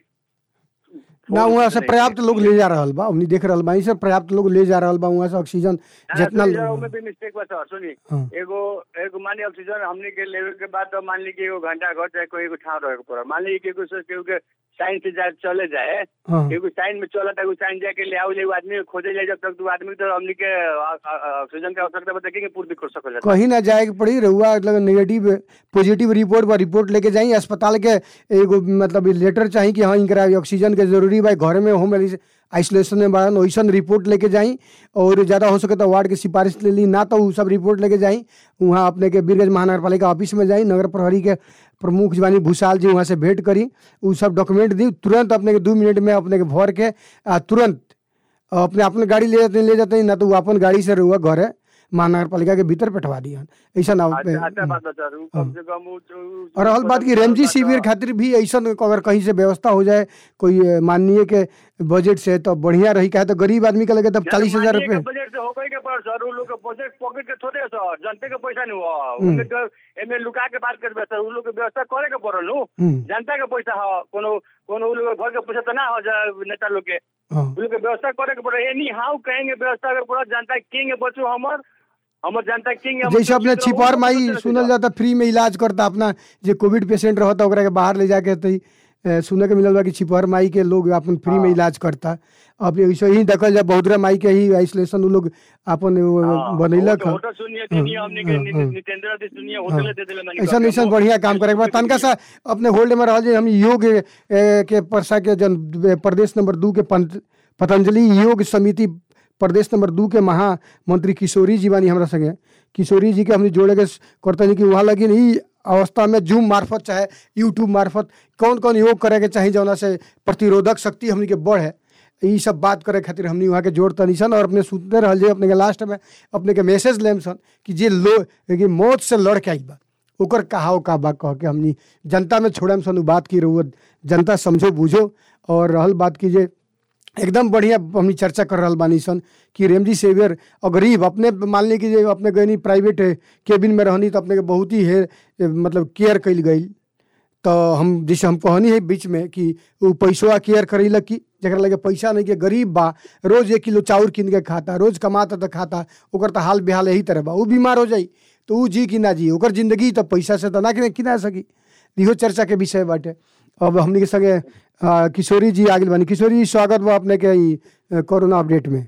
ना वहाँ से पर्याप्त लोग ले जा रहल बा हमनी देख रहल बा से पर्याप्त लोग ले जा रहल बा वहाँ से ऑक्सीजन जितना जितना में भी मिस्टेक बा सर सुनी हाँ एगो एगो मान ली ऑक्सीजन हमने के लेवे के बाद तो मान ली कि एगो घंटा घर चाहे कोई एगो ठाव रहे के पड़ा मान ली कि एगो केहू के साइन से जाए चले जाए हाँ एगो साइन में चला था साइन जाके ले आओ ले एगो आदमी के खोजे जाए जब तक दो आदमी तो हमने के अ- अ- अ- ऑक्सीजन के आवश्यकता बता देखेंगे पूर्ति कर सकल जाता कहीं ना जाए के पड़ी रहुआ मतलब नेगेटिव पॉजिटिव रिपोर्ट बा रिपोर्ट लेके जाई अस्पताल के एगो मतलब लेटर चाहिए कि हाँ इनकरा ऑक्सीजन के जरूरी बा घर में होम आइसोलेशन में बाड़न वैसन रिपोर्ट लेके जाई और ज़्यादा हो सके तो वार्ड के सिफारिश ले ली ना तो उ सब रिपोर्ट लेके जाई वहाँ अपने के बीरगंज महानगर पालिका ऑफिस में जाई नगर प्रहरी के प्रमुख जवानी भूषाल जी वहाँ से भेंट करी उ सब डॉक्यूमेंट दी तुरंत अपने के दू मिनट में अपने के भर के आ तुरंत अपने अपने गाड़ी ले जाते ले जाते ना तो वो अपन गाड़ी से रहुआ घरे महानगर पालिका के भीतर बैठवा दिया ऐसा ना अच्छा अच्छा बात बता रहा हूँ कम से कम उ- उ- और रहल बात की रेमजी शिविर खातिर भी ऐसा अगर कहीं से व्यवस्था हो जाए कोई अ, माननीय के बजट से तो बढ़िया रही कहे तो गरीब आदमी के लगे तब चालीस हजार माननीय के रुपये बजट से हो गई के पर सर उ लोग के बजट पॉकेट के थोड़े है सर जनते के पैसा नहीं हुआ उनके तो एमे लुका के बात करबे सर उ लोग के व्यवस्था करे के पड़ल नु हम्म, जनता के पैसा हो कोनो कोनो उ लोग के घर के पैसा तो ना हो जा नेता लोग के हाँ उ लोग के व्यवस्था करे के पड़े एनी हाउ कहेंगे व्यवस्था के पूरा जनता किंग बचो हमर हमर जनता किंग जैसे अपने छिपार माई सुनल जाता फ्री में इलाज करता अपना जे कोविड पेशेंट रहता ओकरा के बाहर ले जाके तो अ, सुने के मिलल बा कि छिपहर माई के लोग अपन फ्री में इलाज करता अब ऐसे ही देखल जाए बहुतरा माई के ही आइसोलेशन उ लोग अपन वो बनैलक ह होटल सुनिए सुनिए हमने के हाँ, हाँ। नितेंद्र दी सुनिए होटल दे देले मानी ऐसा ऐसा बढ़िया काम करे के बाद तनका सा अपने होल्ड में रहल जे हम योग ए, के परसा के जन प्रदेश नंबर दू के पंत- पतंजलि योग समिति प्रदेश नंबर दू के महामंत्री किशोरी जी बानी हमरा संगे किशोरी जी के हमने जोड़े के करतनी कि वहाँ लगिन ई अवस्था में जूम मार्फत चाहे यूट्यूब मार्फत कौन कौन योग करे के चाही जौना से प्रतिरोधक शक्ति हमनी के बढ़े ई सब बात करे खातिर हमनी वहाँ के जोड़ तनी सन और अपने सुनते रहल जे अपने के लास्ट में अपने के मैसेज लेम सन कि जे लो कि मौत से लड़ के आई बा ओकर कहाव का बा कह के हमनी जनता में छोड़म सन उ बात की रहुआ जनता समझो बूझो और रहल बात की जे एकदम बढ़िया हमनी चर्चा कर रहल बानी सन कि रेमजी सेवियर और गरीब अपने मान ली कि जे अपने गनी प्राइवेट केबिन में रहनी तो अपने के बहुत ही है मतलब केयर कइल गई तो हम जैसे हम कहनी है बीच में कि वो पैसवा केयर करेला कि जरा लगे पैसा नहीं के गरीब बा रोज एक किलो चाउर किन के खाता रोज कमाता तो खाता ओकर तो हाल बेहाल यही तरह बा वो बीमार हो जाई तो ऊ जी कि ना जी ओकर जिंदगी तो पैसा से तो ना कि किना सकी इहो चर्चा के विषय बाटे अब हमनी के संगे आ, किशोरी जी आगे बानी किशोरी जी स्वागत बा अपने के ई अ, कोरोना अपडेट में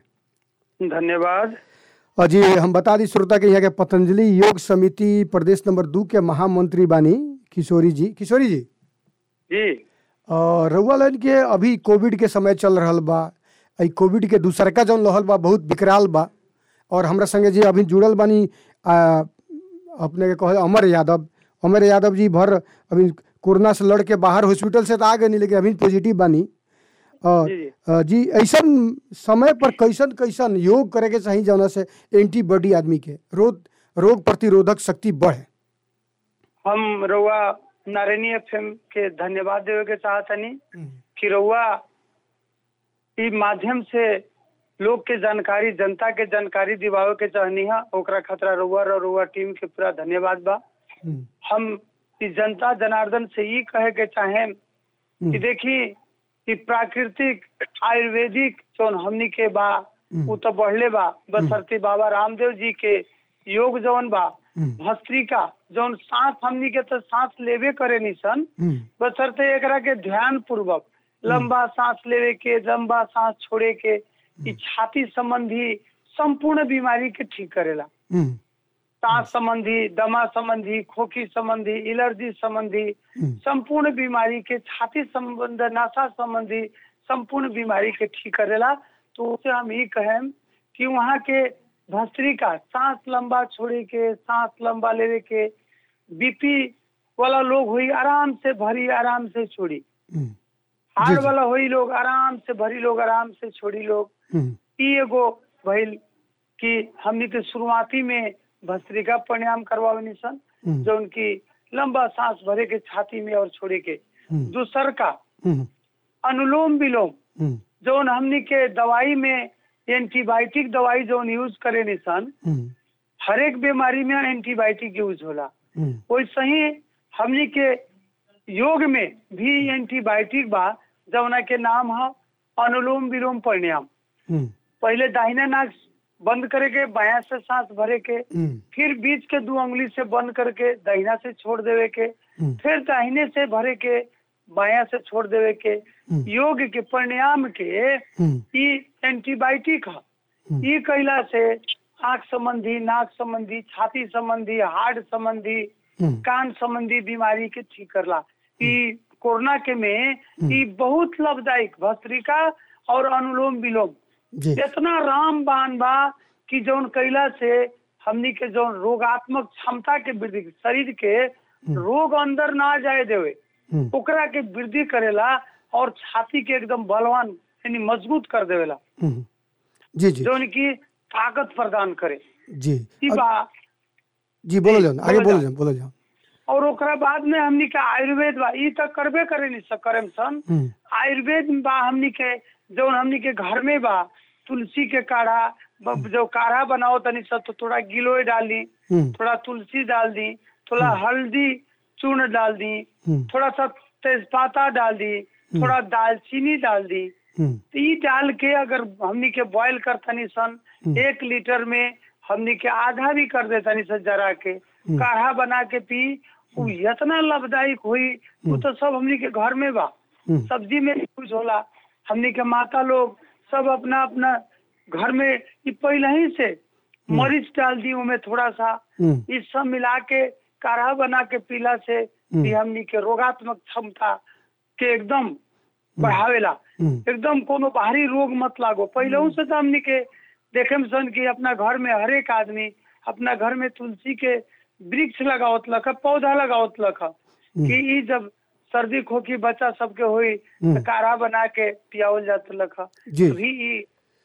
धन्यवाद और जी हम बता दी श्रोता के यहाँ के पतंजलि योग समिति प्रदेश नंबर दू के महामंत्री बानी किशोरी जी किशोरी जी जी और रउआ लाइन के अभी कोविड के समय चल रहल बा ई कोविड के दूसरका जौन लहल बा बहुत विकराल बा और हमरा संगे जी अभी जुड़ल बानी आ, अपने के कहे अमर यादव अमर यादव जी भर अभी कोरोना से लड़ के बाहर हॉस्पिटल से तो आ गए नहीं लेकिन अभी पॉजिटिव बानी अ, जी, जी। अ, जी ऐसन समय पर कैसन कैसन योग करे के चाहिए जौना से एंटीबॉडी आदमी के रोग रोग प्रतिरोधक शक्ति बढ़े हम रउआ नारायणी एफएम के धन्यवाद देवे के चाहतनी कि रउआ ई माध्यम से लोग के जानकारी जनता के जानकारी दिवावे के चाहनी है ओकरा खतरा रउआ और रउआ टीम के पूरा धन्यवाद बा हम्म, हम ई जनता जनार्दन से ई कहे के चाहें कि हम्म, देखी कि प्राकृतिक आयुर्वेदिक जौन हमनी के बा हम्म। उ तो बढ़ले बा बसरती बाबा रामदेव जी के योग जौन बा हम्म, भस्त्रिका जौन सांस हमनी के तो सांस लेवे करे निसन हम्म, बसरते एकरा के ध्यान पूर्वक लंबा सांस लेवे के लंबा सांस छोड़े के ई छाती संबंधी संपूर्ण बीमारी के ठीक करेला हम्म, सांस संबंधी दमा संबंधी खोखी संबंधी एलर्जी संबंधी हम्म, संपूर्ण बीमारी के छाती संबंध नशा संबंधी संपूर्ण बीमारी के ठीक करेला तो उसे हम ये कहें कि वहाँ के भस्त्रिका सांस लंबा छोड़े के सांस लंबा लेवे के बीपी वाला लोग हुई आराम से भरी आराम से छोड़ी हम्म, हार्ट जी। वाला हुई लोग आराम से भरी लोग आराम से छोड़ी लोग हम्म, ई एगो भइल कि हमनी के शुरुआती में भस्त्रिका प्राणायाम करवावे सन हम्म, जो उनकी लंबा सांस भरे के छाती में और छोड़े के हम्म, दूसर का हम्म, अनुलोम विलोम हम्म, जौन हमनी के दवाई में एंटीबायोटिक दवाई जौन यूज करे निसन हम्म, हर एक बीमारी में एंटीबायोटिक यूज होला हम्म, वैसे ही हमनी के योग में भी एंटीबायोटिक बा जौना के नाम है अनुलोम विलोम प्राणायाम हम्म, पहले दाहिना नाक बंद करे के बाया से सांस भरे के हम्म, फिर बीच के दो उंगली से बंद करके दाहिना से छोड़ देवे के हम्म, फिर दाहिने से भरे के बाया से छोड़ देवे के हम्म। योग के प्राणायाम के हम्म, ई एंटीबायोटिक है हम्म। ई कैला से आंख संबंधी नाक संबंधी छाती संबंधी हार्ट संबंधी हम्म, कान संबंधी बीमारी के ठीक करला ई कोरोना के में ई बहुत लाभदायक भस्त्रिका और अनुलोम विलोम जी इतना रामबान बा कि जौन कैला से हमनी के जौन रोगात्मक क्षमता के वृद्धि शरीर के रोग अंदर ना जाए देवे हम्म, ओकरा के वृद्धि करेला और छाती के एकदम बलवान यानी मजबूत कर देवेला हम्म, जी जी जौन की ताकत प्रदान करे जी ई बा जी बोलो जाओ आगे बोलो बोलो जाओ। जाओ बोलो जाओ और ओकरा बाद में हमनी के आयुर्वेद बा ई तो करबे करे नहीं सकरम सन हम्म, आयुर्वेद में बा हमनी के जौन हमनी के घर में बा तुलसी के काढ़ा ब- जो काढ़ा बनाओ तनी सब तो थोड़ा गिलोय डाल दी हम्म, थोड़ा तुलसी डाल दी थोड़ा हल्दी चूर्ण डाल दी हम्म, थोड़ा सा तेजपाता डाल दी थोड़ा दालचीनी डाल दी हम्म, तो ई डाल के अगर हमनी के बॉईल कर तनी सन एक लीटर में हमनी के आधा भी कर दे तनी सन जरा के काढ़ा बना के पी उ इतना लाभदायक हुई वो तो सब हमनी के घर में बा हम्म, सब्जी में यूज होला हमनी के माता लोग सब अपना अपना घर में ई पहले ही से मरीच डाल दी उमें थोड़ा सा हम्म, ई सब मिला के काढ़ा बना के पीला से भी हमनी के रोगात्मक क्षमता के एकदम बढ़ावेला हम्म, एकदम कोनो बाहरी रोग मत लागो पहले से तो हमनी के देखे में सन कि अपना घर में हर एक आदमी अपना घर में तुलसी के वृक्ष लगावत लख पौधा लगावत लख कि ई जब सर्दी खोखी बच्चा सबके हुई तो काढ़ा बना के पियावल जात लख जी। अभी ई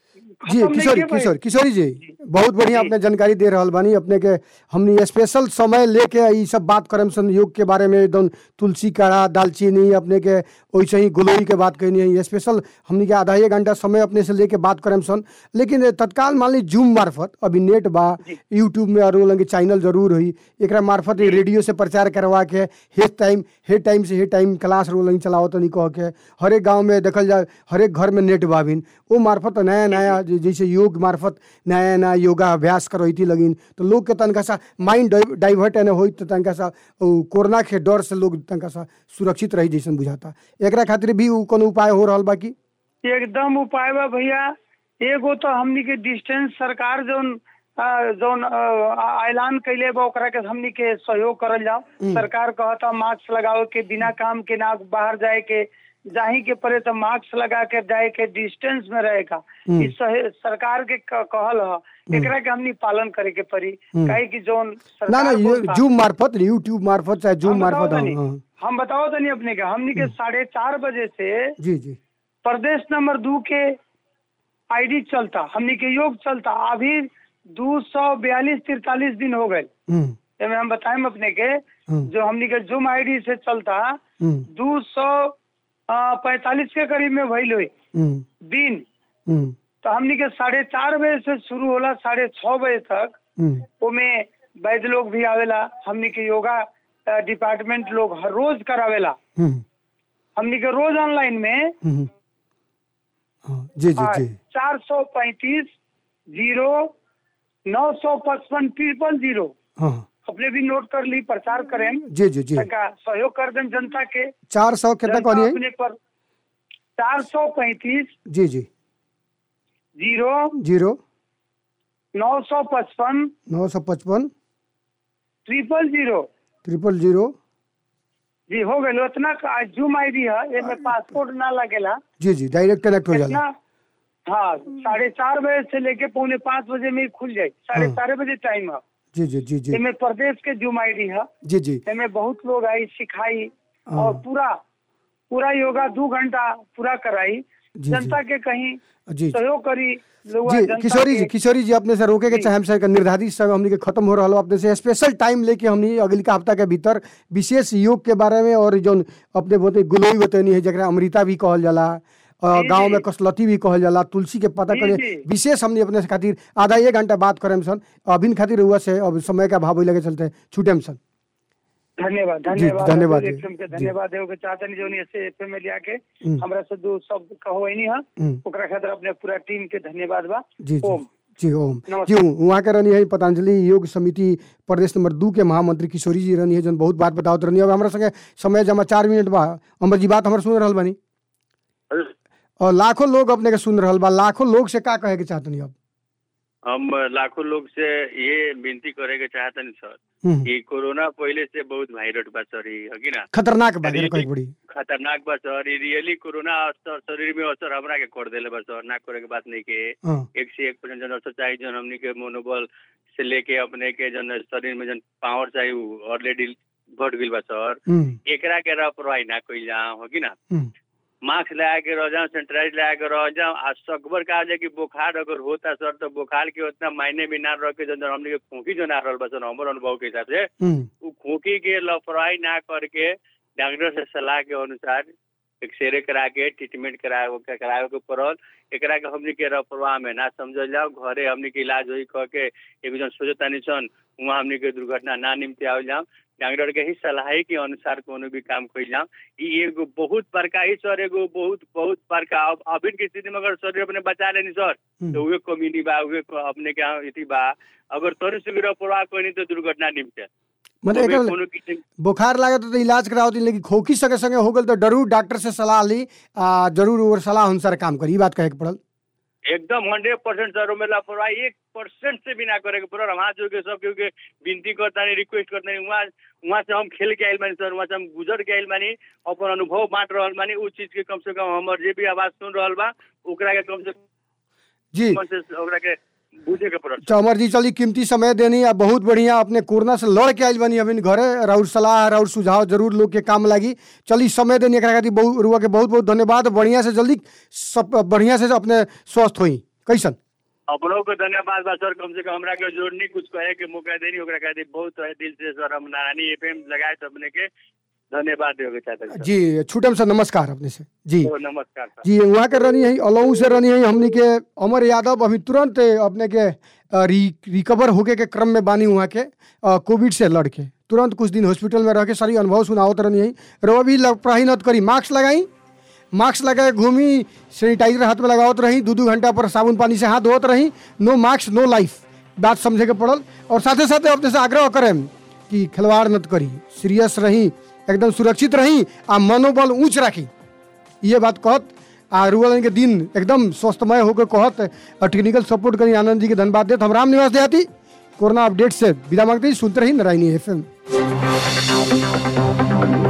जी खत्म किशोरी नइखे भइल। किशोर किशोरी जी बहुत बढ़िया अपने जानकारी दे रहल बानी अपने के हमनी स्पेशल समय लेके ई सब बात करम सन योग के बारे में एकदम तुलसी काढ़ा दालचीनी अपने के वैसे ही गुलोई के बात कहनी है स्पेशल हमनी के आधा एक घंटा समय अपने से लेके बात करम सन लेकिन तत्काल मान ली जूम मार्फत अभी नेट बा यूट्यूब में और लगे चैनल जरूर हुई एकरा मार्फत ई रेडियो से प्रचार करवा के हे टाइम हे टाइम से हे टाइम क्लास रो लगी चलाओ तनी कह के हर एक गाँव में देखल जाए हर एक घर में नेट बाबिन वो मार्फत नया नया जे- जैसे योग मार्फत नया नया योगा अभ्यास करैती लगिन तो लोग के तनका सा माइंड डाइवर्ट एने होई तो तनका सा उ कोरोना के डर से लोग तनका सा सुरक्षित रही जैसन बुझाता एकरा खातिर भी उ कोनो उपाय हो रहल बा की एकदम उपाय बा भैया एगो तो हमनी के डिस्टेंस सरकार जौन अ, जौन अ, ऐलान कैले बा ओकरा के हमनी के सहयोग करल जाओ सरकार कहता मास्क लगाओ के बिना काम के ना बाहर जाए के जाही के परे तो मास्क लगा के जाए के डिस्टेंस में रहेगा हम्म। ई सहे- सरकार के क- कहल ह एकरा के हमनी पालन करे के पड़ी हम्म। काहे कि जोन ना सरकार ना ये बोलता- जूम मार्फत यूट्यूब मार्फत चाहे जूम हम बताओ मार्फत तनी, हाँ, हाँ। हम बताओ तनी अपने के हमनी के साढ़े चार बजे से जी जी प्रदेश नंबर दो के आईडी चलता हमनी के योग चलता अभी दो सौ बयालीस तिरतालीस दिन हो गए हम्म, एमे हम बताएं अपने के हम्म, जो हमनी के जूम आईडी से चलता हम्म, दो सौ पैतालीस के करीब में भइल हुई हम्म, दिन हम्म, तो हमनी के साढ़े चार बजे से शुरू होला साढ़े छः बजे तक हम्म, ओमे वैद्य लोग भी आवेला हमनी के योगा अ, डिपार्टमेंट लोग हर रोज करावेला हम्म, हमनी के रोज ऑनलाइन में हम्म। हाँ, जी जी जी चार सौ पैंतीस जीरो नौ सौ पचपन ट्रिपल जीरो हाँ अपने भी नोट कर ली प्रचार करें जी जी जी तनका सहयोग कर दें जनता के चार सौ कितना जनता कहनी है अपने पर चार सौ पैंतीस जी जी जीरो जीरो नौ सौ पचपन नौ सौ पचपन ट्रिपल जीरो ट्रिपल जीरो जी हो गए उतना का जूम आईडी है एमे पासपोर्ट ना लगेला जी जी डायरेक्ट कनेक्ट हो जाला इतना हाँ साढ़े चार बजे से लेके पौने पाँच बजे में ही खुल जाए साढ़े हाँ। चार बजे टाइम है जी जी जी जी एमे प्रदेश के जूम आईडी है जी जी एमे बहुत लोग आई सिखाई हाँ। और पूरा पूरा योगा दो घंटा पूरा कराई जी। जनता के कहीं जी सहयोग करी लोग जी जनता किशोरी जी के- किशोरी जी अपने से रोके के चाहे हम से निर्धारित समय हमनी के खत्म हो रहा हो अपने से स्पेशल टाइम लेके हमनी अगली का हफ्ता के भीतर विशेष योग के बारे में और जो अपने बोते गुलोई बतनी है जरा अमृता भी कहल जाला और जी, गांव जी। में कसलती भी कहल जाला तुलसी के पता जी, करे जी। विशेष हमनी अपने से खातिर आधा एक घंटा बात करें सन अभिन खातिर हुआ से अब समय का भाव लगे चलते छूटे सन धन्यवाद जी, धन्यवाद धन्यवाद अतुल जी, एफएम के जी। धन्यवाद देव के चाहते नहीं जोनी ऐसे एफएम में लिया के हम्म। हमरा से दो शब्द कहो ही नहीं है हम्म। ओकरा खातिर अपने पूरा टीम के धन्यवाद बा जी जी ओम जी ओम नमस्कार। जी वहाँ के रहनी है पतंजलि योग समिति प्रदेश नंबर दू के महामंत्री किशोरी जी रहनी है जन बहुत बात बतावत रहनी है अब हमारा संगे समय जमा चार मिनट बा अमर जी बात हमारे सुन रहल बानी और लाखों लोग अपने के सुन रहल बा लाखों लोग से का कहे के चाहतनी अब हम लाखों लोग से ये विनती करे के चाहतनी सर हम्म, कि कोरोना पहले से बहुत वायरस बा सर ई है कि ना खतरनाक बात है अरे, कहीं बड़ी खतरनाक बा सर ई रियली कोरोना असर शरीर में असर हमरा के कर देले बा सर ना करे के बात नहीं के हाँ एक से एक परसेंट जन असर चाहिए जन हमनी के मनोबल से लेके अपने के जन शरीर में जन पावर चाहिए उ ऑलरेडी बढ़ गइल बा सर हम्म, एकरा के लापरवाही ना कइल जाओ हो कि ना हम्म, मास्क लगा के रह जाओ सैनिटाइज लगा के रह जाओ आ सकबर का जाए कि बुखार अगर होता सर तो बुखार के उतना मायने भी ना रह के जन हमने के खोखी जो ना रहल बा सर हमर अनुभव के हिसाब से हम्म, उ खोखी के लापरवाही ना करके डॉक्टर से सलाह के अनुसार एक्सरे करा के ट्रीटमेंट करावे करावे के पड़ल एकरा के हमनी के लापरवाह में ना समझल जाओ घरे हमनी के इलाज होई कह के एगो जन सोचतानी सन वहाँ हमनी के दुर्घटना ना निमते आवल जाओ डॉक्टर के ही सलाह के अनुसार कोनो भी काम कइल जाओ ई एगो बहुत बड़का ही सर एगो बहुत बहुत बड़का अब अभी के स्थिति में अगर शरीर अपने बचा लेनी सर हम्म। तो उहे कम्युनिटी बा उहे क- अपने के यहाँ इति बा अगर तोरे से भी लापरवाह कोई तो दुर्घटना निमते मतलब ओमे एकर कोनो किस्म बुखार लागे तो इलाज कराओ लेकिन खोखी संगे संगे हो गल तो जरूर डॉक्टर से सलाह ली आ जरूर और सलाह अनुसार काम करी ई बात कहे के पड़ल एकदम हंड्रेड परसेंट सर में लापरवाही एक परसेंट से भी ना करे के पड़ल हम हाथ जोड़ के सब केहू के विनती करता नहीं रिक्वेस्ट करता नहीं वहाँ वहाँ से हम खेल के आयल बानी सर वहाँ से हम गुजर के आयल बानी अपन अनुभव बांट रहल बानी उस चीज के कम से कम हमर जे भी आवाज सुन रहल बा ओकरा के कम से जी कम से ओकरा के बुझे के पड़ल तो अमर जी चली कीमती समय देनी आ बहुत बढ़िया अपने कोरोना से लड़ के आइल बनी अभी घरे राउर सलाह राउर सुझाव जरूर लोग के काम लागी चली समय देनी एकरा खातिर बहुत रुआ के बहुत बहुत धन्यवाद बढ़िया से जल्दी सब बढ़िया से अपने स्वस्थ होई कैसन अपनों को धन्यवाद बा सर कम से कम हमरा के जोड़नी कुछ कहे के मौका देनी ओकरा खातिर बहुत तहे दिल से सर हम नारायणी एफएम लगाए सबने के धन्यवाद देवे के चाहते हैं सर। जी छूटम से नमस्कार अपने से जी तो नमस्कार सर जी वहाँ के रहनी है अलऊ से रहनी है हमनी के अमर यादव अभी तुरंत अपने के अ, रि, रिकवर होके के क्रम में बानी वहाँ के अ, कोविड से लड़ के तुरंत कुछ दिन हॉस्पिटल में रह के सारी अनुभव सुनावत रहनी है रो भी पढ़ाई नत करी मास्क लगाई मास्क लगा के घूमी सैनिटाइजर हाथ में लगावत रही दू दू घंटा पर साबुन पानी से हाथ धोत रही नो मास्क नो लाइफ बात समझे के पड़ल और साथे साथे अपने से आग्रह करें कि खिलवाड़ नत करी सीरियस रही एकदम सुरक्षित रही आ मनोबल ऊंच राखी ये बात कहत आ रुअल के दिन एकदम स्वस्थमय होकर कहत और टेक्निकल सपोर्ट करी आनंद जी के धन्यवाद देत हम राम निवास देहाती कोरोना अपडेट से विदा मांगते ही सुनते रही नारायणी एफ